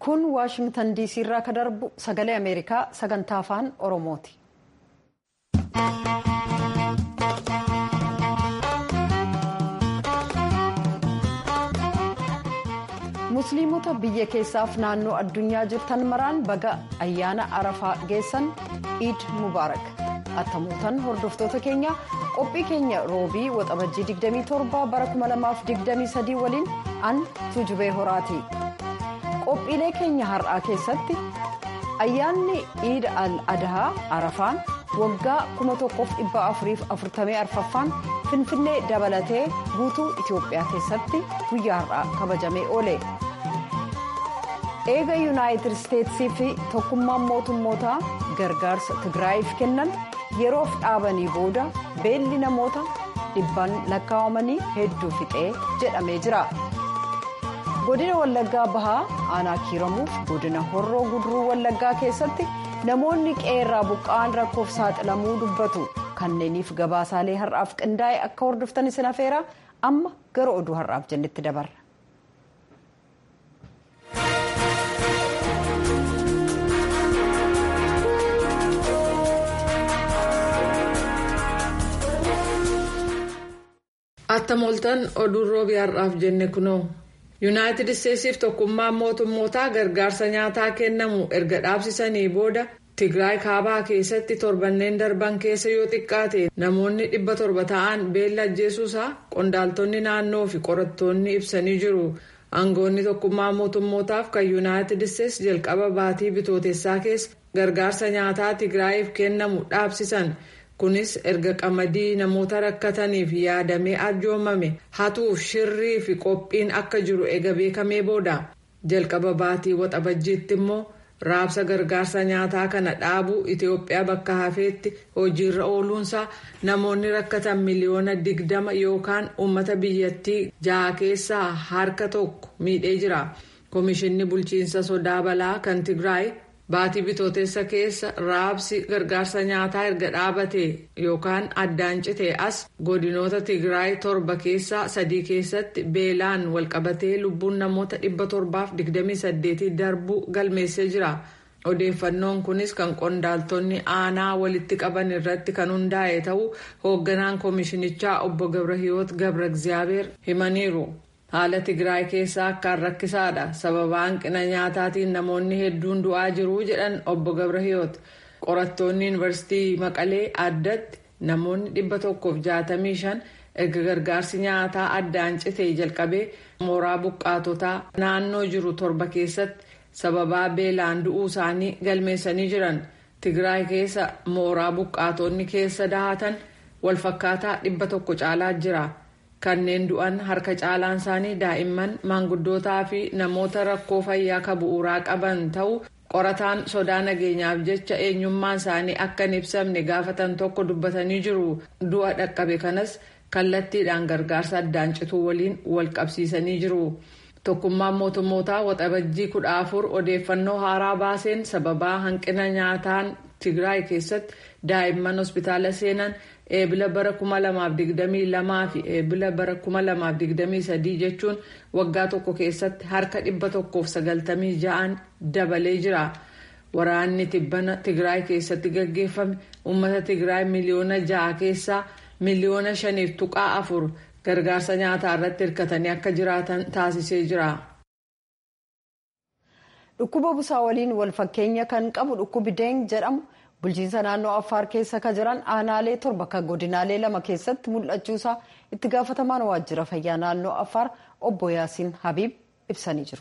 kun waashingtan diisii irraa ka darbu sagalee ameerikaa sagantaa afaan oromooti. musliimota biyya keessaaf naannoo addunyaa jirtan maraan baga ayyaana arafaa geessan iid mubaarak attamuutan hordoftoota keenya qophii keenya roobii waxabajjii 27 bara 2023 waliin an tuujubee horaati qophiilee keenya har'aa keessatti ayyaanni iid al adahaa arafaan waggaa 1444ffaan finfinnee dabalatee guutuu itiyoophiyaa keessatti guyyaa har'aa kabajamee oole. eega yuunaayitid isteetsii fi tokkummaan mootummootaa gargaarsa tigraayiif kennan yeroof dhaabanii booda beelli namoota dhibban lakkaa'amanii hedduu fixee jedhamee jira. godina wallaggaa bahaa aanaa kiiramuuf godina horroo guduruu wallaggaa keessatti namoonni qeerraa buqqa'an rakkoof saaxilamuu dubbatu kanneeniif gabaasaalee har'aaf qindaa'e akka hordoftan isin afeera amma gara oduu har'aaf jennetti dabarra. attamoltan oduun roobii har'aaf jenne kunoo yuunaayitid isteetsiif tokkummaan mootummootaa gargaarsa nyaataa kennamu erga dhaabsisanii booda tigraay kaabaa keessatti torbanneen darban keessa yoo xiqqaate namoonni dhibba torba ta'an beela ajjeesuusaa qondaaltonni naannoo fi qorattoonni ibsanii jiru aangoonni tokkummaa mootummootaaf kan yuunaayitid isteets jalqaba baatii bitootessaa keessa gargaarsa nyaataa tigraayiif kennamu dhaabsisan. kunis erga qamadii namoota rakkataniif yaadamee arjoomame hatuuf shirrii fi qophiin akka jiru ega beekamee booda jalqaba baatii waxabajjiitti immoo raabsa gargaarsa nyaataa kana dhaabuu itiyoophiyaa bakka hafeetti hojiirra ooluunsaa namoonni rakkatan miliyoona digdama yookaan uummata biyyattii jaha keessaa harka tokko miidhee jira koomishinni bulchiinsa sodaa balaa kan tigraay. baatii bitootessa keessa raabsi gargaarsa nyaataa erga dhaabate yookaan addaan citee as godinoota tigraay torba keessaa sadii keessatti beelaan walqabatee lubbuun namoota dhibba torbaaf digdamii saddeetii darbuu galmeessee jira odeeffannoon kunis kan qondaaltonni aanaa walitti qaban irratti kan hundaa'e ta'uu hoogganaan koomishinichaa obbo gabrahiyoot gabra egzaabeer himaniiru. haala tigraay keessaa akkaan rakkisaadha sababa hanqina nyaataatiin namoonni hedduun du'aa jiru jedhan obbo gabrahiyoot qorattoonni yuunivarsiitii maqalee addatti namoonni dhibba tokkoof jaatamii shan erga gargaarsi nyaataa addaan citee jalqabee mooraa buqqaatotaa naannoo jiru torba keessatti sababaa beelaan du'uu isaanii galmeessanii jiran tigraay keessa mooraa buqqaatonni keessa dahatan walfakkaataa dhibba tokko caalaa jira. kanneen du'an harka caalaan isaanii daa'imman maanguddootaa fi namoota rakkoo fayyaa ka bu'uuraa qaban ta'uu qorataan sodaa nageenyaaf jecha eenyummaan isaanii akka hin ibsamne gaafatan tokko dubbatanii jiru du'a dhaqqabe kanas kallattiidhaan gargaarsa addaan cituu waliin wal qabsiisanii jiru. tokkummaan mootummootaa waxabajjii kudha afur odeeffannoo haaraa baaseen sababaa hanqina nyaataan tigraay keessatti daa'imman hospitaala seenan eebila bara 2022 fi eebila bara 2023 jechuun waggaa tokko keessatti harka 196 dabalee jira. waraanni tibbana tigraay keessatti gaggeeffame uummata tigraay miliyoona ja'a keessaa miliyoona shaniif tuqaa afur gargaarsa nyaataa irratti hirkatanii akka jiraatan taasisee jira. dhukkuba busaa waliin wal fakkeenya kan qabu dhukkubi deeng jedhamu bulchiinsa naannoo affaar keessa ka jiran aanaalee torba kan godinaalee lama keessatti mul'achuusaa itti gaafatamaan waajjira fayyaa naannoo affaar obbo yaasiin habiib ibsanii jiru.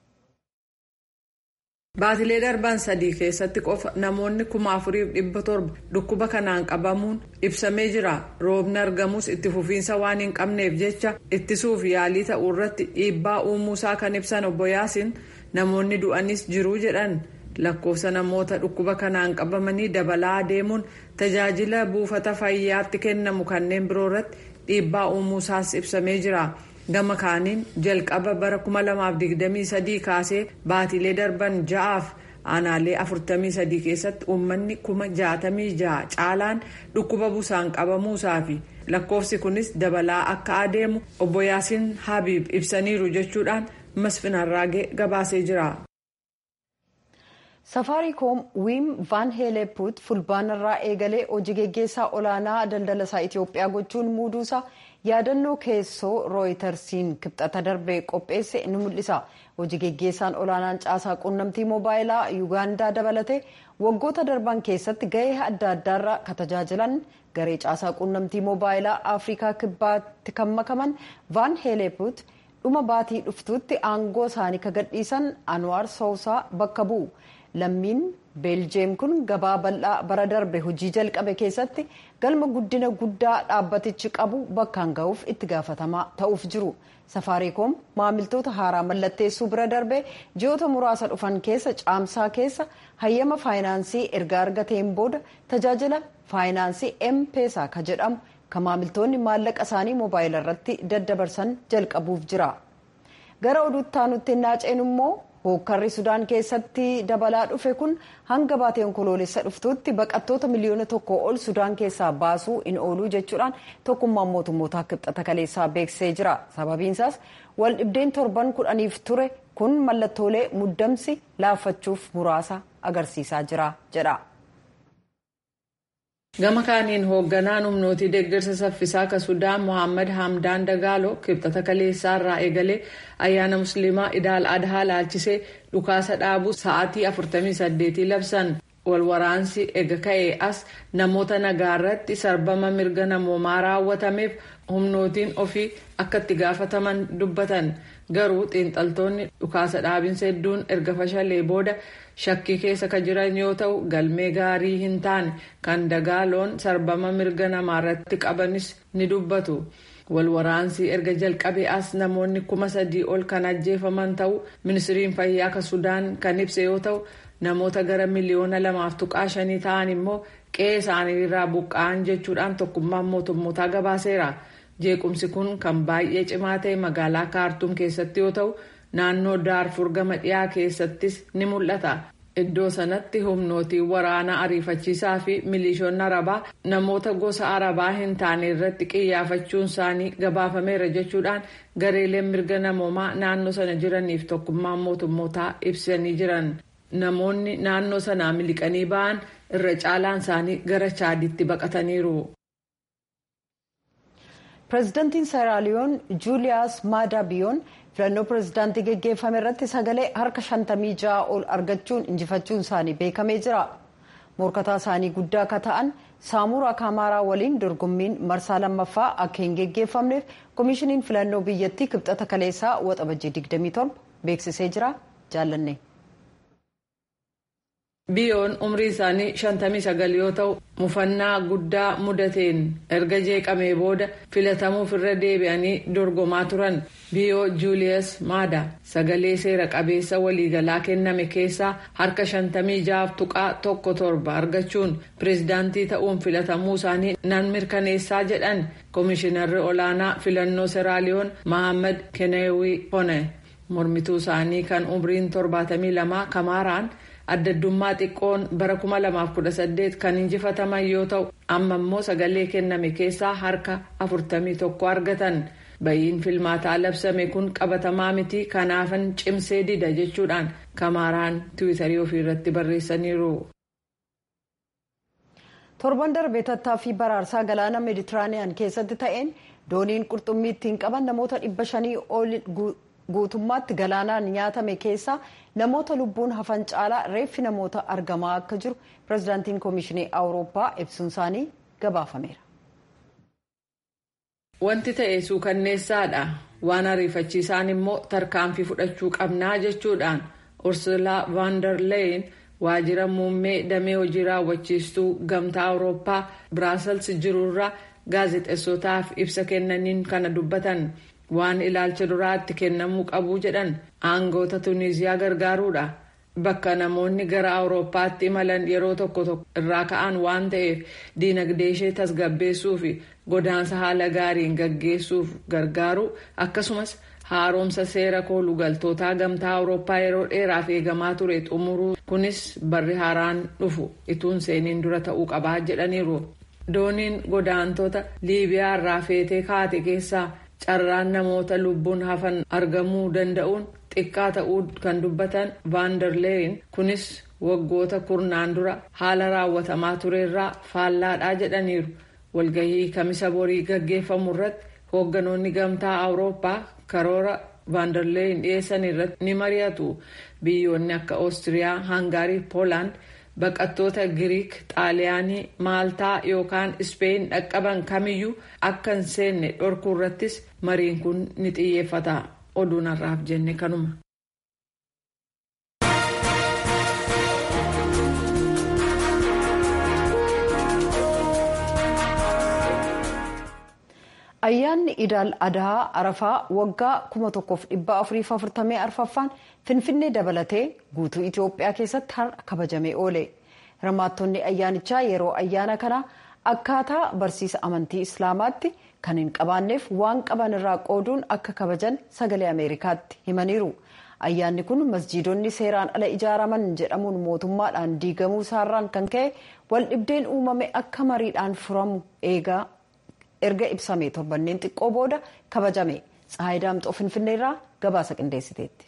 baatilee darban sadii keessatti qofa namoonni kuma afuriif dhibba torba dhukkuba kanaan qabamuun ibsamee jira roobni argamus itti fufiinsa waan hin qabneef jecha ittisuuf yaalii ta'uu irratti dhiibbaa uumuusaa kan ibsan obbo yaasiin namoonni du'anis jiru jedhan lakkoofsa namoota dhukkuba kanaan qabamanii dabalaa deemuun tajaajila buufata fayyaatti kennamu kanneen biroo irratti dhiibbaa uumuusaas ibsamee jira. gama kaaniin jalqaba bara 2023 kaasee baatilee darban ja'aaf aanaalee 43 keessatti uummanni 66 caalaan dhukkuba busaan qabamuusaa fi lakkoofsi kunis dabalaa akka adeemu obbo yaasiin habiib ibsaniiru jechuudhaan masfin harraagee gabaasee jira. safaariikoom wiim vaan heeleepuut fulbaanarraa eegalee hojii geggeessaa olaanaa daldala isaa itiyoophiyaa gochuun muuduusaa yaadannoo keessoo rooyitersiin kibxata darbee qopheesse ni mul'isa hojii geggeessaan olaanaan caasaa quunnamtii moobaayilaa yuugaandaa dabalatee waggoota darban keessatti gahee adda addaarra ka tajaajilan garee caasaa quunnamtii moobaayilaa afrikaa kibbaatti kan makaman vaan heeleepuut dhuma baatii dhuftuutti aangoo isaanii ka gadhiisan anwaar soosaa bakka bu'u lammiin beeljeem kun gabaa bal'aa bara darbe hojii jalqabe keessatti galma guddina guddaa dhaabbatichi qabu bakkaan ga'uuf itti gaafatamaa ta'uuf jiru safaariikoom maamiltoota haaraa mallatteessuu bira darbe ji'oota muraasa dhufan keessa caamsaa keessa hayyama faayinaansii erga argateen booda tajaajila faayinaansii empeesaa ka jedhamu kan maamiltoonni maallaqa isaanii moobaayila irratti daddabarsan jalqabuuf jira gara oduutti aanutti naaceen immoo hookkarri sudaan keessatti dabalaa dhufe kun hanga baatee onkoloolessa dhuftuutti baqattoota miliyoona tokko ol sudaan keessaa baasuu hin ooluu jechuudhaan tokkummaan mootummootaa kibxata kaleessaa beeksisee jira sababiinsaas wal dhibdeen torban kudhaniif ture kun mallattoolee muddamsi laaffachuuf muraasa agarsiisaa jira jedha. gama kaaniin hoogganaan humnootii deeggarsa saffisaa ka sudaan mohaammed hamdaan dagaaloo kibxata kaleessaa irraa eegalee ayyaana musliimaa idaal adhaa laalchisee dhukaasa dhaabuu sa'aatii 48 labsan walwaraansi ega ka'ee as namoota nagaa irratti sarbama mirga namoomaa raawwatameef humnootiin ofii akka itti gaafataman dubbatan garuu xiinxaltoonni dhukaasa dhaabinsa hedduun erga fashalee booda shakkii keessa ka jiran yoo ta'u galmee gaarii hin taane kan dagaaloon sarbama mirga namaa irratti qabanis ni dubbatu. walwaraansi erga jalqabee as namoonni kuma sadii ol kan ajjeefaman ta'u ministiriin fayyaa ka sudaan kan ibse yoo ta'u namoota gara miliyoona lamaaf tuqaa shanii ta'an immoo qe'ee isaanii irraa buqqa'an jechuudhaan tokkummaan mootummootaa gabaaseera jeequmsi kun kan baay'ee cimaa ta'e magaalaa kaartuum keessatti yoo ta'u naannoo daarfur gama dhiyaa keessattis ni mul'ata. Iddoo sanatti humnootiin waraanaa ariifachiisaa fi milishoonni arabaa namoota gosa arabaa hin taane irratti qiyyaafachuun isaanii gabaafameera jechuudhaan gareeleen mirga namoomaa naannoo sana jiraniif tokkummaan mootummootaa ibsanii jiran. Namoonni naannoo sanaa miliqanii ba'an irra caalaan isaanii gara chaaditti baqataniiru. pireezidantiin seeraaliyoon juuliyaas maadaabiyoon filannoo pireezidaantii geggeeffame irratti sagalee harka 56 ol argachuun injifachuun isaanii beekamee jira morkataa isaanii guddaa akka ta'an saamuraa kaamaaraa waliin dorgommiin marsaa lammaffaa akka hin geggeeffamneef koomishiniin filannoo biyyattii kibxata kaleessaa waxabajjii 27 beeksisee jira jaallanne. biyoon umrii isaanii 59 yoo ta'u mufannaa guddaa mudateen erga jeeqamee booda filatamuuf irra deebi'anii dorgomaa turan biyoo juuliyas maada sagalee seera qabeessa waliigalaa kenname keessaa harka 56 tuqaa tokko torba argachuun pireezidaantii ta'uun filatamuu isaanii nan mirkaneessaa jedhan koomishinarri olaanaa filannoo seeraaliyoon mahammad keneewii hone mormituu isaanii kan umriin 72 kamaaraan. addaddummaa xiqqoon bara 2018 kan injifataman yoo ta'u amma immoo sagalee kenname keessaa harka 41 argatan bayiin filmaataa labsame kun qabatamaa miti kanaafan cimsee dida jechuudhaan kamaaraan tiwiitarii ofii irratti barreessaniiru. torban darbee tattaaffii baraarsaa galaana meeditiraaniyaan keessatti ta'een dooniin qurxummii ittiin qaban namoota dhibba shanii ol guutummaatti galaanaan nyaatame keessaa namoota lubbuun hafan caalaa reeffi namoota argamaa akka jiru pireezidaantiin koomishinii awurooppaa ibsuun isaanii gabaafameera. wanti ta'e suukanneessaadha waan ariifachiisaan immoo tarkaanfii fudhachuu qabnaa jechuudhaan ursulaa vaandarleeyin waajjira muummee damee hojii raawwachiistuu gamtaa awurooppaa biraasels jirurraa gaazexeessotaaf ibsa kennaniin kana dubbatan. waan ilaalcha duraatti kennamuu qabu jedhan aangoota tuniziyaa gargaaruudha bakka namoonni gara awurooppaatti imalan yeroo tokko tokko irraa ka'an waan ta'eef diinagdee ishee tasgabbeessuu fi godaansa haala gaariin gaggeessuuf gargaaru akkasumas haaromsa seera koolugaltootaa gamtaa awurooppaa yeroo dheeraaf eegamaa ture xumuruu kunis barri haaraan dhufu ituun seeniin dura ta'uu qabaa jedhaniiru dooniin godaantota liibiyaa irraa feetee kaate keessaa. carraan namoota lubbuun hafan argamuu danda'uun xiqqaa ta'uu kan dubbatan vaandarleeyin kunis waggoota kurnaan dura haala raawwatamaa turerraa faallaadhaa jedhaniiru walgahii kamisa borii gaggeeffamu irratti hoogganoonni gamtaa awurooppaa karoora vaandarleeyin dhiyeessan irratti ni mari'atu biyyoonni akka oostiriyaa hangaarii poolaand baqattoota giriik xaaliyaanii maaltaa yookaan ispeen dhaqqaban kamiyyuu akka hin seenne dhorkuu irrattis mariin kun ni xiyyeeffata oduun har'aaf jenne kanuma. ayyaanni idaal adaa arafaa waggaa 1444ffaan finfinnee dabalatee guutuu itiyoophiyaa keessatti har'a kabajamee oole hirmaattonni ayyaanichaa yeroo ayyaana kanaa akkaataa barsiisa amantii islaamaatti kan hin qabaanneef waan qaban irraa qooduun akka kabajan sagalee ameerikaatti himaniiru ayyaanni kun masjiidonni seeraan ala ijaaraman jedhamuun mootummaadhaan diigamuu isaarraan kan ka'e waldhibdeen uumame akka mariidhaan furamu eegaa. erga ibsamee torbanneen xiqqoo booda kabajame tsahayi daamxoo finfinneerraa gabaasa qindeessiteetti.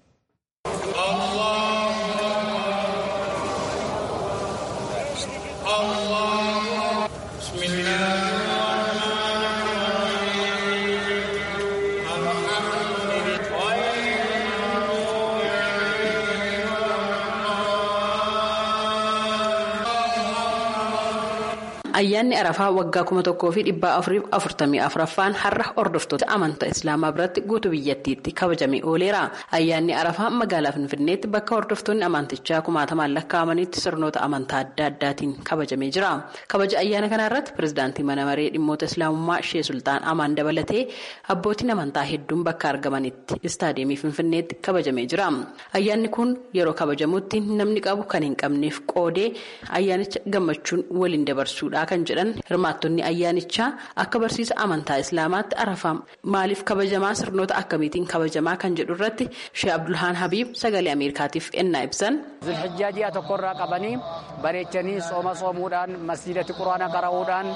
ayyaanni arafaa waggaa kuma tokkoo fi dhibbaa afuriif afurtamii afuraffaan har'a hordoftoota amantaa islaamaa biratti guutuu biyyattiitti kabajamee ooleera ayyaanni arafaa magaalaa finfinneetti bakka hordoftoonni amantichaa kumaatamaan lakkaa'amanitti sirnoota amantaa adda addaatiin kabajamee jira kabaja ayyaana kana irratti pirezidaantii mana maree dhimmoota islaamummaa shee sultaan amaan dabalatee abbootiin amantaa hedduun bakka argamanitti istaadiyeemii finfinneetti kabajamee jira ayyaanni kun yeroo kabajamutti namni qabu kan hin qabneef qoodee ayyaanicha gammachuun waliin dabarsuudha. kan jedhan hirmaattonni ayyaanichaa akka barsiisa amantaa islaamaatti arafaa maaliif kabajamaa sirnoota akkamiitiin kabajamaa kan jedhu irratti shee abdulhaan habiib sagalee ameerikaatiif ennaa ibsan. zulhijjaa ji'a tokkorraa qabanii bareechanii sooma soomuudhaan masjiidatti quraana qara'uudhaan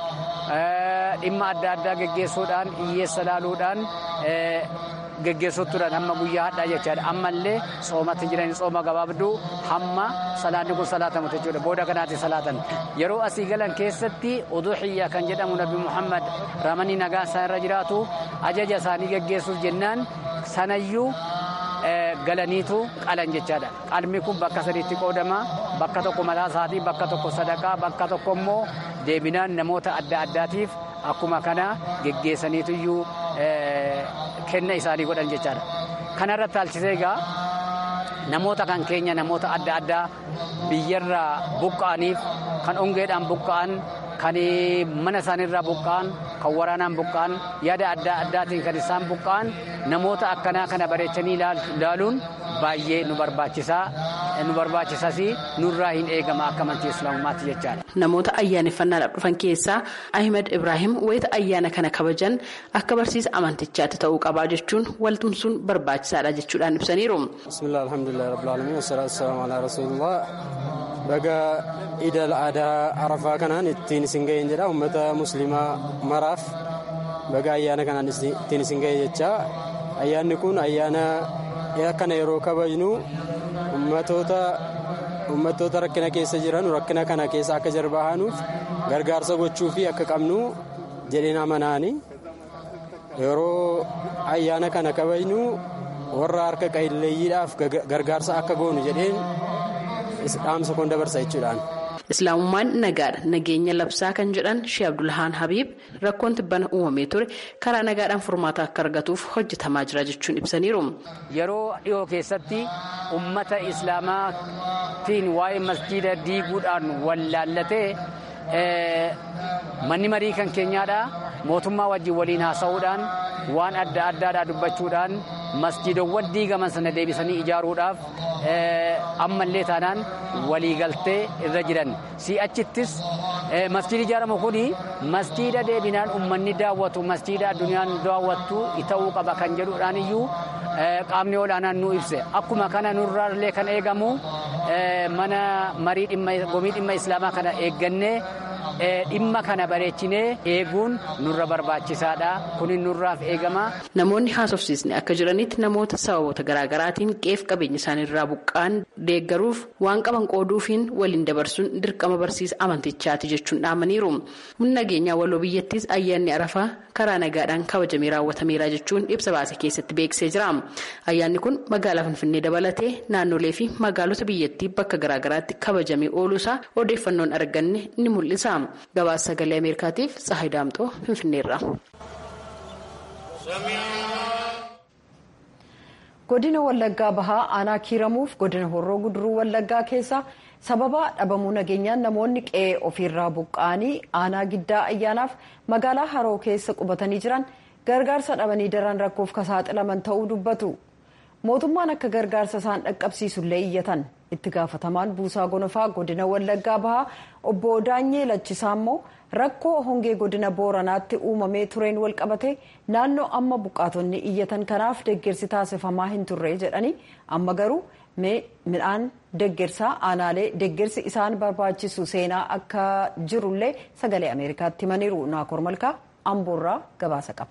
dhimma adda addaa geggeessuudhaan hiyyeessa laaluudhaan. geggeessuutuudhaan hamma guyyaa hadhaa jechaadha ammallee soomatti jiran sooma gabaabduu hamma salaanni kun salaatamu jechuudha booda kanaatti salaatan yeroo asii galan keessatti uduhiyya kan jedhamu nabi muhammad ramanii nagaa isaa irra jiraatu ajaja isaanii geggeessuuf jennaan sanayyuu galaniitu qalan jechaadha qalmi kun bakka sadiitti qoodama bakka tokko mataa isaatii bakka tokko sadaqaa bakka tokko immoo deebinaan namoota adda addaatiif akkuma kana geggeessaniituyyuu kenna isaanii godhan jechaadha kana irratti haalchisee egaa namoota kan keenya namoota adda addaa biyyarraa buqqa'aniif kan ongeedhaan buqqa'an kan mana isaaniirraa buqqa'an kan waraanaan buqqa'an yaada adda addaatiin kan isaan buqqa'an namoota akkanaa kana bareechanii ilaaluun baay'ee nu barbaachisaa nu barbaachisas nurraa hin eegama akka amantii islaamummaatti jechaadha. Namoota ayyaaneffannaadhaaf dhufan keessaa Ahmed Ibrahim wayita ayyaana kana kabajan akka barsiisa amantichaatti ta'uu qabaa jechuun waltumsuun barbaachisaadha jechuudhaan ibsaniiru. Bismillah alhamdulillah rabbil alamin wasalaatu wasalaamu ala rasulillah baga idal aadaa arafaa kanaan ittiin isin ga'een jedha uummata muslimaa maraaf baga ayyaana kanaan ittiin isin ga'e jecha ayyaanni kun ayyaana akkana yeroo kabajnu ummatoota rakkina keessa jiran rakkina kana keessa akka jarbaahanuuf gargaarsa gochuu fi akka qabnu jedheen amanaani yeroo ayyaana kana kabajnu warra harka qalleeyyiidhaaf gargaarsa akka goonu jedheen dhaamsa kun dabarsa jechuudhaan. islaamummaan nagaadha nageenya labsaa kan jedhan shee abdulhaan habiib rakkoon tibbana uumamee ture karaa nagaadhaan furmaata akka argatuuf hojjetamaa jira jechuun ibsaniiru. yeroo dhiyoo keessatti ummata islaamaatiin waa'ee masjiida diiguudhaan wallaallatee manni marii kan keenyaadha mootummaa wajjin waliin haasa'uudhaan waan adda addaadhaa dubbachuudhaan masjiidowwan diigaman sana deebisanii ijaaruudhaaf ammallee taanaan waliigaltee irra jiran si'achittis masjiidi ijaaramu kun masjiida deebinaan ummanni daawwatu masjiida addunyaan daawwattu ta'uu qaba kan jedhuudhaan iyyuu qaamni olaanaan nu ibse akkuma kana nurraallee kan eegamu mana marii gomii dhimma islaamaa kana eeggannee dhimma kana bareechinee eeguun nurra barbaachisaadha kun nurraaf eegama. Namoonni haasofsiisni akka jiranitti namoota sababoota garaagaraatiin qeef qabeenya isaaniirraa buqqaan deeggaruuf waan qaban qooduufiin waliin dabarsuun dirqama barsiisa amantichaati jechuun dhaamaniiru. Humna nageenyaa waloo biyyattis ayyaanni arafaa karaa nagaadhaan kabajamee raawwatameera jechuun ibsa baase keessatti beeksisee jira. Ayyaanni kun magaalaa Finfinnee dabalatee naannolee fi magaalota biyyattii bakka garaagaraatti kabajamee ooluusaa odeeffannoon arganne ni mul'isa. Gabaasa sagalee Ameerikaatiif Tsahayi Daamxoo Finfinneerra. godina wallaggaa bahaa aanaa kiiramuuf godina horroo guduruu wallaggaa keessa sababa dhabamuu nageenyaan namoonni qe'ee ofiirraa buqqa'anii aanaa giddaa ayyaanaaf magaalaa haroo keessa qubatanii jiran gargaarsa dhabanii daran rakkoof kasaaxilaman ta'uu dubbatu mootummaan akka gargaarsa isaan dhaqqabsiisullee iyyatan itti gaafatamaan buusaa gonofaa godina wallaggaa bahaa obbo daanyee lachisaa immoo rakkoo hongee godina booranaatti uumamee tureen walqabate naannoo amma buqqaatonni iyyatan kanaaf deeggarsi taasifamaa hin turre jedhanii amma garuu midhaan deeggarsaa aanaalee deeggarsi isaan barbaachisu seenaa akka jirullee sagalee ameerikaatti himaniiru naakoor malkaa amboorraa gabaasa qaba.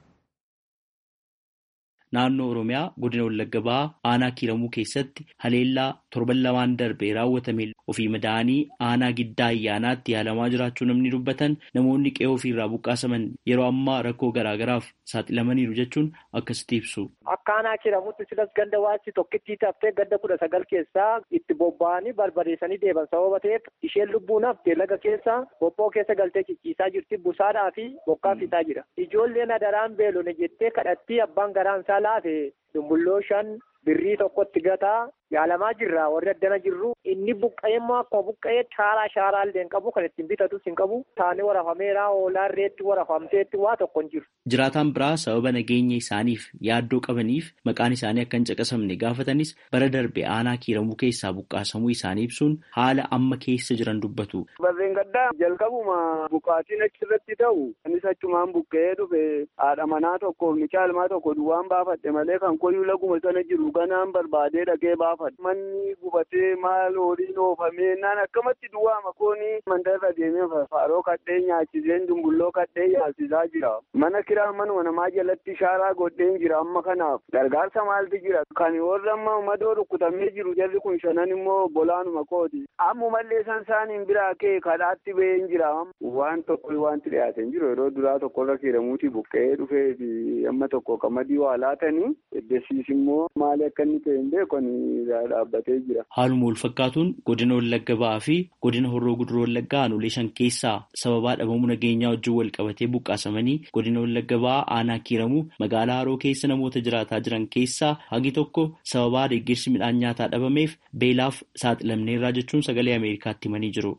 naannoo oromiyaa godina wallagga bahaa aanaa kiiramuu keessatti haleellaa torban lamaan darbee raawwatame ofii madaa'anii aanaa giddaa ayyaanaatti yaalamaa jiraachuu namni dubbatan namoonni qe'ee ofiirraa buqqaasaman yeroo ammaa rakkoo garaagaraaf saaxilamaniiru jechuun akkasitti ibsu. Akka aanaa kiiramuutti silas ganda waasi tokkittii taftee ganda kudha sagal keessaa itti bobba'anii barbadeessanii deeban sababa ta'eef isheen lubbuun haftee laga keessa bobboo keessa galtee cicciisaa jirti busaadhaa fi bokkaa fitaa jira. Ijoolleen adaraan beelone jettee kadhattii abbaan garaan isaa laafe dumbulloo shan birrii tokkotti gataa yaalamaa jirra warri addana jirru inni buqqa'ee immoo akkuma buqqa'ee shaaraa shaaraa illee hin qabu kan ittiin bitatus hin qabu taanee warafameera oolaan reetti warafamteetti waa tokko hin jiru. Jiraataan biraa sababa nageenya isaaniif yaaddoo qabaniif maqaan isaanii akka hin caqasamne gaafatanis bara darbe aanaa kiiramuu keessaa buqqaasamuu isaanii ibsuun haala amma keessa jiran dubbatu. Barreen gaddaa jalqabuma buqqaatiin achirratti ta'u innis achumaan buqqa'ee dhufe haadha manaa tokko mucaa ilmaa tokko duwwaan baafadhe malee kan koyyuu laguma sana jiru ganaan barbaadee dhaqee baafa. Manni gubatee maal horiin oofamee naan akkamatti duwwaa makoonii mandarra deemee faaroo kadhee nyaachiseen dumbulloo kadhee yaasisaa jira. Mana kiraa manuma namaa jalatti shaaraa godheen jira amma kanaaf gargaarsa maaltu jira. Kan warra amma madoo rukkutamee jiru jarri kun shanan immoo bolaanuma kooti. Ammumallee san isaaniin biraa kee kadhaatti ba'een jira. Waan tokko wanti dhiyaate hin jiru yeroo duraa tokkorra kiiramuuti buqqa'ee dhufee fi amma tokko qamadii waa laatanii eddesiis immoo maali akka inni ta'e hin beekani. dhaabbatee jira. Haaluma wal fakkaatuun godina Wallagga ba'aa fi godina Horroo Guduroo Wallaggaa aanolee shan keessaa sababaa dhabamuu nageenyaa wajjin wal qabatee buqqaasamanii godina Wallagga ba'aa aanaa kiiramuu magaalaa Haroo keessa namoota jiraataa jiran keessaa hagi tokko sababaa deeggarsi midhaan nyaataa dhabameef beelaaf saaxilamneerraa jechuun sagalee Ameerikaatti himanii jiru.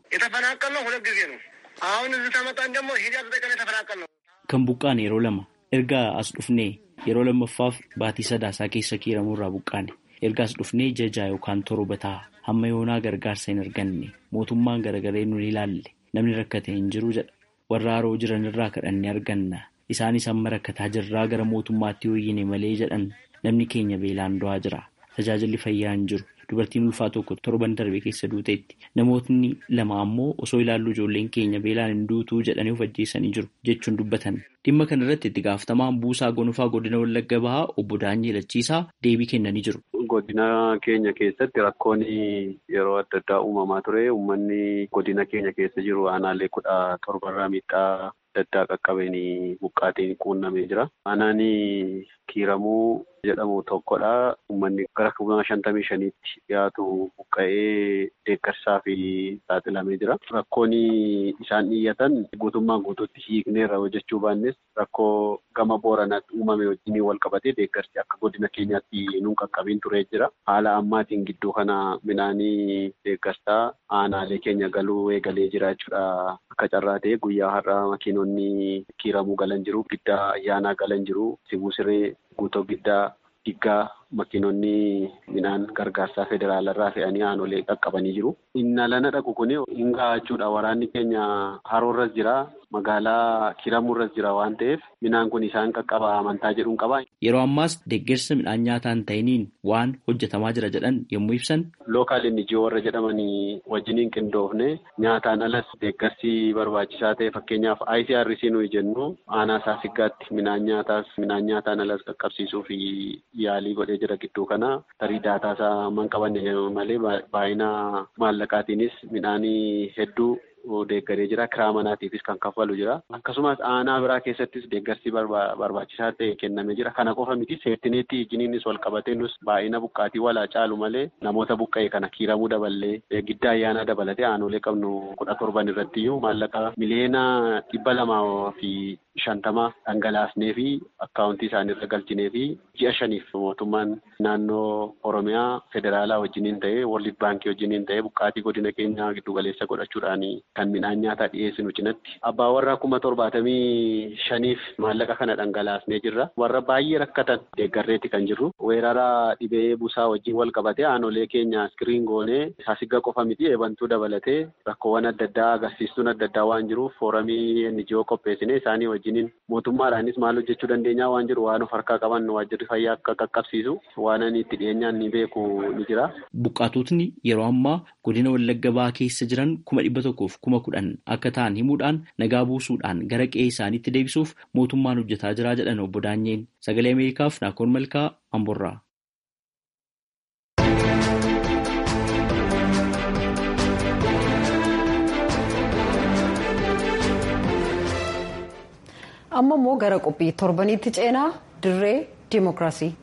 Kan buqqaan yeroo lama erga as dhufnee yeroo lammaffaaf baatii sadaasaa keessa kiiramuurraa buqqaane. ergaas dhufnee jajaa yookaan torba ta'a hamma yoonaa gargaarsa hin arganne mootummaan garagaree nu ilaalle namni rakkate hin jiru jedha warra haroo jiran irraa kadhanne arganna isaanis amma rakkataa jirraa gara mootummaatti hooyyine malee jedhan namni keenya beelaan du'aa jira tajaajilli fayyaa hin jiru dubartiin ulfaa tokko torban darbe keessa duuteetti namootni lama ammoo osoo ilaallu ijoolleen keenya beelaan hin duutuu jedhanii of ajjeessanii jiru jechuun dubbatan. dhimma kana irratti itti gaafatamaan buusaa gonfaa godina wallagga bahaa obbo Daanyee Lachiisaa deebii kennanii jiru. Godina keenya keessatti rakkoon yeroo adda addaa uumamaa ture uummanni godina keenya keessa jiru aanaalee kudha torbarraa miidhaa adda addaa qaqqabeen buqqaatiin quunnamee jira. Aanaan kiiramuu jedhamu tokkodha. Uummanni gara kuma shantamii shaniitti dhiyaatu buqqa'ee deeggarsaa fi saaxilamee jira. Rakkoon isaan dhiyyatan guutummaan guutuutti hiikneerra hojjechuu baannes rakkoo gama booranaatti uumame wajjin wal qabatee deeggarsi akka godina keenyaatti nuun qaqqabiin turee jira. Haala ammaatiin gidduu kana midhaanii deeggarsaa aanaalee keenya galuu eegalee jira jechuudha. Akka carraa ta'e guyyaa har'aa makiinonni kiiramuu galan jiru, giddaa ayyaanaa galan jiru, sibuu siree guutoo giddaa diggaa makiinonni midhaan gargaarsaa federaalarraa fe'anii aanolee qaqqabanii jiru. Inni alana dhaqu kun hin gahachuudha. Waraanni keenya haroorras jira. Magaalaa Kiramurras jira waan ta'eef midhaan kun isaan qaqqaba amantaa jedhuun qaba. Yeroo ammaas deeggarsa midhaan nyaataa hin ta'iniin waan hojjetamaa jira jedhan yommuu ibsan. Lookaal NGO warra jedhamanii wajjiniin qindoofne nyaataan alas deeggarsi barbaachisaa ta'e fakkeenyaaf ICRC nuyi jennu aanaa saasiggaatti midhaan nyaataas midhaan nyaataan alas qaqqabsiisuu fi yaalii godhee jira gidduu kana tarii daataasaa man qabanne malee baay'ina maallaqaatiinis midhaanii hedduu. deeggaree jira kiraa manaatiifis kan kaffalu jira akkasumas aanaa biraa keessattis deeggarsi barbaachisaa ta'e kennamee jira kana qofa miti seertineetti ijiniinis wal qabatee nus baay'ina buqqaatii walaa caalu malee namoota buqqa'e kana kiiramuu daballee gidda ayyaanaa dabalatee aanolee qabnu kudha torban irrattiyyuu maallaqa miliyoona dhibba lamaa fi shantama dhangalaasnee fi akkaawuntii isaaniirra galchinee fi ji'a shaniif mootummaan naannoo oromiyaa federaalaa wajjiniin ta'ee world baankii wajjiniin ta'ee buqqaatii godina keenyaa giddugaleessa godhachuudhaan kan midhaan nyaataa dhiyeessinu cinatti abbaa warraa kuma torbaatamii shaniif maallaqa kana dhangalaasnee jirra warra baay'ee rakkatan deeggarreetti kan jirru weerara dhibee busaa wajjin wal qabatee aanolee keenya iskiriin goonee saasigga qofa miti eebantuu dabalatee rakkoowwan adda addaa agarsiistuun adda addaa waan jiruuf fooramii NGO qopheessine isaanii wajjiniin mootummaadhaanis maal hojjechuu dandeenyaa waan jiru waan of harkaa qaban waajjirri fayyaa akka qaqqabsiisu waan ani itti dhiyeenyaan ni beeku ni jira. Buqqaatotni yeroo ammaa godina Wallagga Bahaa keessa jiran kuma dhibba tokkoof kuma kudhan akka ta'an himuudhaan nagaa buusuudhaan gara qe'ee isaaniitti deebisuuf mootummaan hojjetaa jira jedhan obbo Daanyeen sagalee Ameerikaaf Naakoon Malkaa Amborraa. amma immoo gara qophii torbaniitti ceenaa dirree diimokiraasii.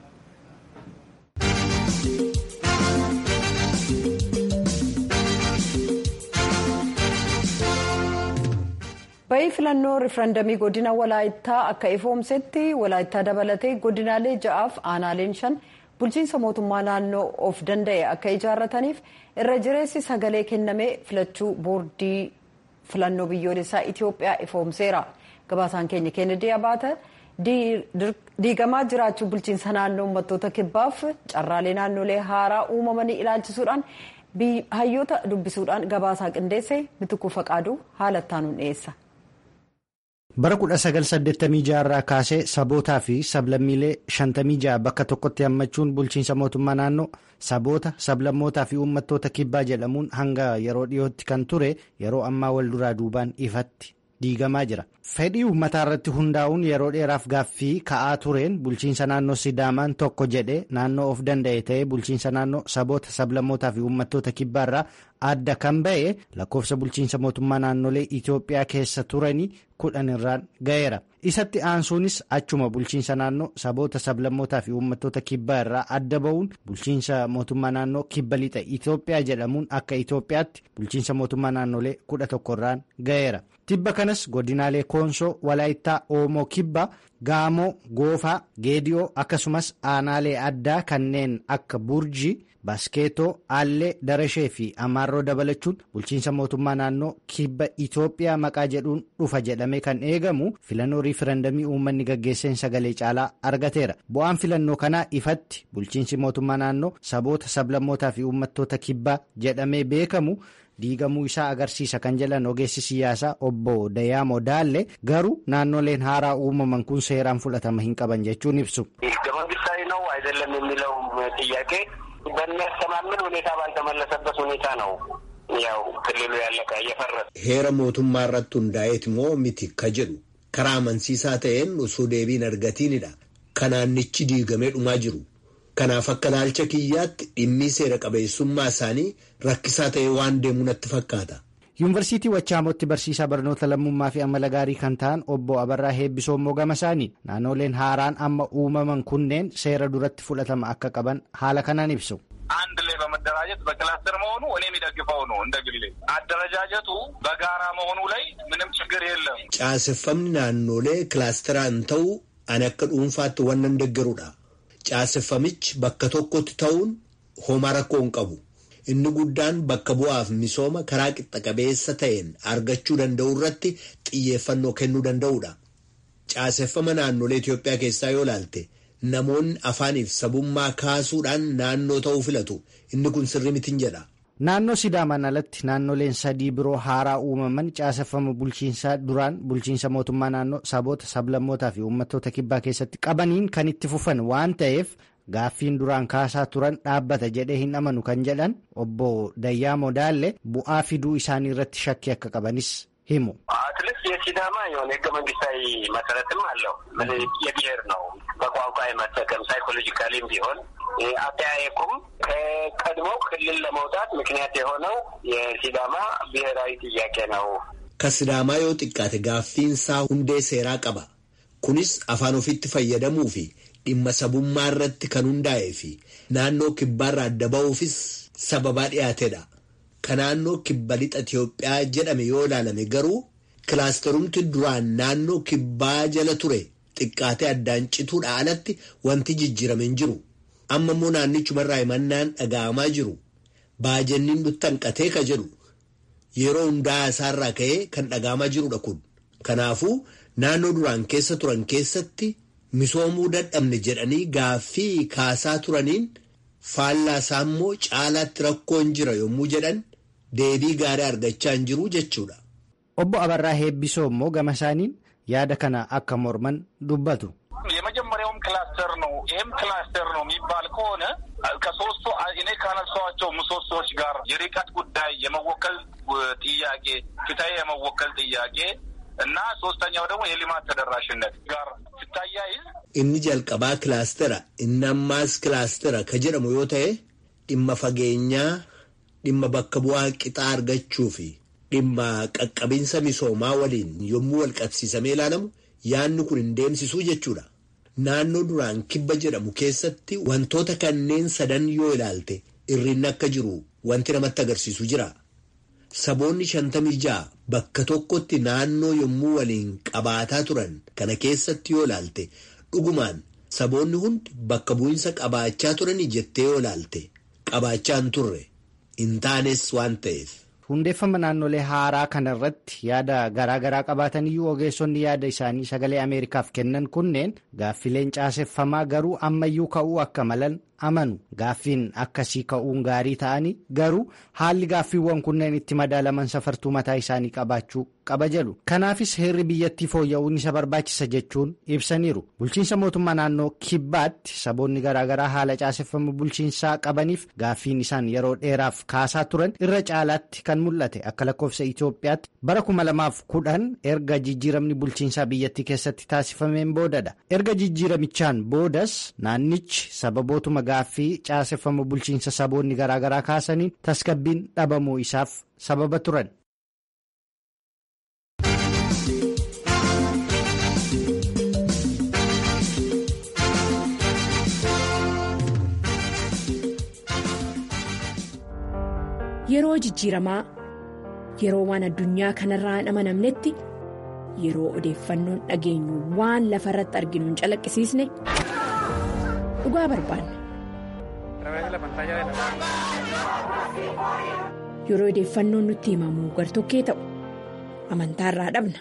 Bayii filannoo rifarandamii godina walaayittaa akka ifoomsetti walaayittaa dabalatee godinaalee ja'aaf aanaaleen shan bulchiinsa mootummaa naannoo of danda'e akka ijaarrataniif irra jireessi sagalee kennamee filachuu boordii filannoo biyyoolessaa Itoophiyaa ifoomseera. Gabaasaan keenya Kennedy Abaata diigamaa jiraachuu bulchiinsa naannoo uummattoota kibbaaf carraalee naannolee haaraa uumamanii ilaalchisuudhaan hayyoota dubbisuudhaan gabaasaa qindeesse mitukuu faqaaduu haala ittaanuun dhiyeessa. bara 1986 irraa kaasee sabootaa fi sablammiilee 56 bakka tokkotti hammachuun bulchiinsa mootummaa naannoo saboota sablammootaa fi uummattoota kibbaa jedhamuun hanga yeroo dhiyootti kan ture yeroo ammaa wal duraa duubaan ifatti diigamaa jira fedhii uummataa irratti hundaa'uun yeroo dheeraaf gaaffii ka'aa tureen bulchiinsa naannoo sidaamaan tokko jedhe naannoo of danda'e ta'ee bulchiinsa naannoo saboota sablammootaa fi uummattoota kibbaa irraa adda kan ba'e lakkoofsa bulchiinsa mootummaa naannolee Itoophiyaa keessa turanii kudhan irraan ga'eera. Isatti aansuunis achuma bulchiinsa naannoo saboota sablammootaa fi uummattoota kibbaa irraa adda ba'uun bulchiinsa mootummaa naannoo kibba lixa Itoophiyaa jedhamuun akka Itoophiyaatti bulchiinsa mootummaa naannolee kudha tokko irraan ga'eera. Tibba kanas godinaalee Koonsoo, Walaayittaa, Oomoo, Kibba, Gaamoo, Goofaa, Geediyoo akkasumas aanaalee addaa kanneen akka Burjii. Baskeetoo, Aallee, Darashee fi Amaarroo dabalachuun bulchiinsa mootummaa naannoo kibba Itoophiyaa maqaa jedhuun dhufa jedhamee kan eegamu filannoo riifarandamii uummanni gaggeesseen sagalee caalaa argateera. Bu'aan filannoo kanaa ifatti bulchiinsi mootummaa naannoo saboota sablammootaa fi uummattoota kibbaa jedhamee beekamu diigamuu isaa agarsiisa kan jedhan ogeessi siyaasaa obbo Dayaamo Daalle garuu naannoleen haaraa uumaman kun seeraan fudhatama hin qaban jechuun ibsu. በሚያስተማምን ሁኔታ ባልተመለሰበት ሁኔታ ነው ያው ክልሉ ያለቀ እየፈረሰ heera mootummaa irratti hundaa'eet moo miti ka jedhu karaa amansiisaa ta'een osoo deebiin argatiinidha kanaannichi diigamee dhumaa jiru kanaaf akka ilaalcha kiyyaatti dhimmii seera qabeessummaa isaanii rakkisaa ta'ee waan deemu natti fakkaata. yuunivarsiitii wachaamotti barsiisaa barnoota lammummaa fi amala gaarii kan ta'an obbo Abarraa Heebbisoo Mogama isaanii naannoleen haaraan amma uumaman kunneen seera duratti fudhatama akka qaban haala kanaan ibsu. አንድ ላይ በመደራጀት በክላስተር መሆኑ እኔ የሚደግፈው ነው። እንደ ግሌ አደረጃጀቱ በጋራ መሆኑ ላይ ምንም ችግር የለም። caaseffamni naannolee kilaasteraan ta'uu ani akka dhuunfaatti wannan deeggarudha. caaseffamichi bakka tokkotti ta'uun homaa rakkoo hin qabu. inni guddaan bakka bu'aaf misooma karaa qixxa qabeessa ta'een argachuu danda'u irratti xiyyeeffannoo kennuu danda'udha. Caaseffama naannolee Itoophiyaa keessaa yoo ilaalte namoonni afaaniif sabummaa kaasuudhaan naannoo ta'uu filatu inni kun sirrii mitiin jedha. Naannoo Sidaamaan alatti naannoleen sadii biroo haaraa uumaman caaseffama bulchiinsaa duraan bulchiinsa mootummaa naannoo saboota sablammootaa fi uummattoota kibbaa keessatti qabaniin kan itti fufan waan ta'eef gaaffiin duraan kaasaa turan dhaabbata jedhee hin amanu kan jedhan obbo Dayyaa Modaalle bu'aa fiduu isaanii irratti shakkii akka qabanis himu. አትሊስት የሲዳማ የሆነ ህገ መንግስታዊ መሰረትም አለው። የብሔር ነው በቋንቋ የመጠቀም ሳይኮሎጂካሊም ቢሆን አጠያየቁም ከቀድሞው ክልል ለመውጣት ምክንያት የሆነው የሲዳማ ብሔራዊ ጥያቄ ነው። ከሲዳማ yoo xiqqaate gaaffiinsaa hundee seeraa qaba. Kunis afaan ofitti fayyadamuu fi dhimma sabummaa irratti kan hundaa'ee fi naannoo kibbaarraa adda ba'uufis sababaa dhiyaatedha. Ka naannoo kibba lixa Itiyoophiyaa jedhame yoo ilaalame garuu kilaasterumti duraan naannoo kibbaa jala ture xiqqaatee addaan cituudha alatti wanti jijjiirame hin jiru. Amma immoo naannichumarraa himannaan dhaga'amaa jiru. Baajenniin nutti hanqatee ka jedhu yeroo hundaa isaarraa ka'ee kan dhaga'amaa jirudha kun. Kanaafuu naannoo duraan keessa turan keessatti misoomuu dadhabne jedhanii gaaffii kaasaa turaniin faallaa isaa immoo caalaatti rakkoon jira yommuu jedhan deebii gaarii argachaa hin jiru jechuudha. Obbo Abarraa Heebbisoo immoo gama isaaniin yaada kana akka morman dubbatu. የመጀመሪያውም ክላስተር ነው። ይህም ክላስተር ነው የሚባል ከሆነ ከሶስቱ እኔ ካነሳኋቸው ምሰሶዎች ጋር የርቀት ጉዳይ፣ የመወከል ጥያቄ፣ ፍትሐዊ የመወከል ጥያቄ እና ሶስተኛው ደግሞ የልማት ተደራሽነት ጋር ሲታያይዝ inni jalqabaa kilaastera inni ammaas kilaastera ka jedhamu yoo ta'e dhimma fageenyaa dhimma bakka bu'aa qixaa argachuu fi dhimma qaqqabinsa misoomaa waliin yommuu wal qabsiisamee ilaalamu yaanni kun hin deemsisuu jechuudha. Naannoo duraan kibba jedhamu keessatti wantoota kanneen sadan yoo ilaalte irrinni akka jiru wanti namatti agarsiisu jira. Saboonni shantamii ja'a bakka tokkotti naannoo yommuu waliin qabaataa turan kana keessatti yoo ilaalte dhugumaan saboonni hundi bakka bu'insa qabaachaa turanii jettee yoo ilaalte qabaachaa hin turre hin taanes waan ta'eef. hundeeffama naannolee haaraa kana irratti yaada garaagaraa qabaataniyyuu ogeessonni yaada isaanii sagalee ameerikaaf kennan kunneen gaaffileen caaseffamaa garuu ammayyuu ka'uu akka malan amanu gaaffiin akkasii ka'uun gaarii ta'anii garuu haalli gaaffiiwwan kunneen itti madaalaman safartuu mataa isaanii qabaachuu qaba jedhu kanaafis heerri biyyattii fooyya'uun isa barbaachisa jechuun ibsaniiru bulchiinsa mootummaa naannoo kibbaatti saboonni garaagaraa haala caaseffama bulchiinsaa qabaniif gaaffiin isaan yeroo dheeraaf kaasaa turan irra caalaatti kan mul'ate akka lakkoofsa Itoophiyaatti bara kuma lamaaf kudhan erga jijjiiramni bulchiinsaa biyyattii keessatti taasifameen boodadha erga jijjiiramichaan boodas naannichi sababootuma gaaffii caaseffama bulchiinsa saboonni garaagaraa kaasaniin tasgabbiin dhabamuu isaaf sababa turan. Yeroo jijjiiramaa yeroo waan addunyaa kanarraa hin amanamnetti yeroo odeeffannoon dhageenyu waan lafa irratti arginu hin calaqqisiisne dhugaa barbaanna. Yeroo odeeffannoon nutti himamu gartokkee ta'u amantaarraa dhabna.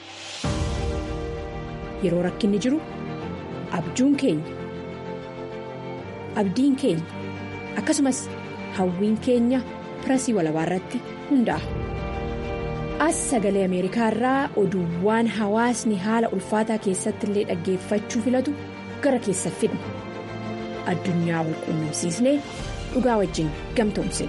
Yeroo rakkinni jiru abjuun keenya abdiin keenya akkasumas hawwiin keenya. pirasii walabaa irratti hundaa'a. As sagalee Ameerikaa irraa oduuwwan hawaasni haala ulfaataa keessatti illee dhaggeeffachuu filatu gara keessa fidna. Addunyaa wal quunnamsiisnee dhugaa wajjin gamtoomsina.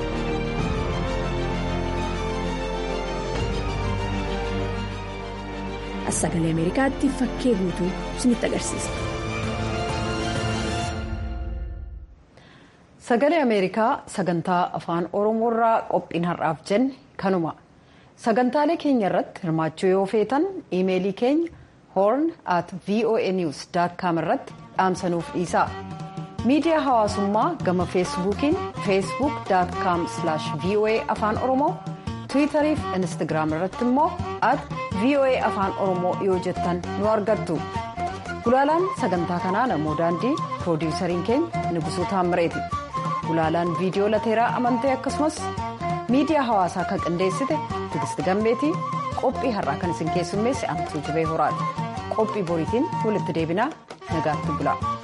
As sagalee Ameerikaatti fakkee guutuu isinitti agarsiisa. Sagalee Ameerikaa sagantaa afaan Oromoo irraa qophiin har'aaf jenne kanuma. Sagantaalee keenya irratti hirmaachuu yoo feetan iimeelii keenya horn at voanews.com irratti dhaamsanuuf dhiisaa. Miidiyaa hawaasummaa gama feesbuukiin facebook.com voa afaan oromoo tiwiitarii fi instagiraam irratti immoo at voa afaan oromoo yoo jettan nu argattu. Gulaalaan sagantaa kanaa namoo daandii piroodiwusariin keenya Nigusuu Taammireeti. Gulaalaan viidiyoo lateeraa amantee akkasumas miidiyaa hawaasaa kan qindeessite Tigist Gammeetii qophii har'aa kan isin keessummeesse Amtuu Jibee Horaadha. qophii boriitiin walitti deebinaa nagaatti bula.